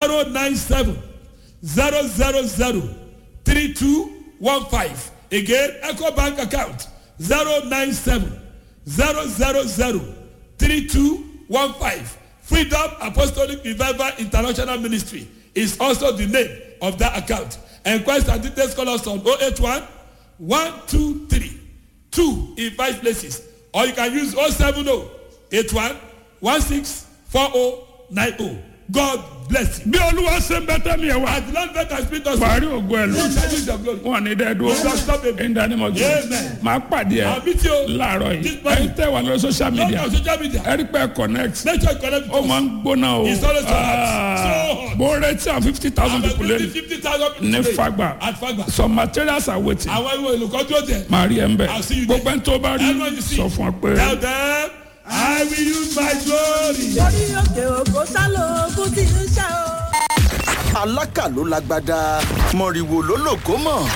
zero nine seven zero zero zero three two one five again eco bank account zero nine seven zero zero zero three two one five freedom apostolic revival international ministry is also the name of that account enquest and details call us on oh eight one one two three two in five places or you can use oh seven oh eight one one six four oh nine oh god bless you. bí olúwa ṣe ń bẹ tẹ́mi ẹ̀ wá. as the lord let us speak us. parí ògo ẹ̀ lọ. you shall use your glory. wọn ní dẹ́ dúró. You shall stop it. in the name of Jesus. Amen. máa pàdé I'll ẹ meet you. láàárọ̀ This yìí. morning. ẹ̀yin tẹ́ wà lórí social Not media. on social media. ẹ rí pé connect. make sure you connect with ó us. máa ń gbóná o. It's always so hot. Ah, So hot. mo retí àwọn fifty thousand people lẹ́nu. fifty thousand people ní today fagba. at fagba. some materials are waiting. àwọn ìwé olùkọ́ dúró tẹ̀. máa rí ẹ ń bẹ̀. I'll see you there. gbogbo ẹni tó bá rí Everyone you see. sọ fún ọ pé. tell them i will use my glory. orí òkè òkò sálò ogun tí ń ṣe o. alákà ló lágbádá mọ̀rìwò ló lògó mọ̀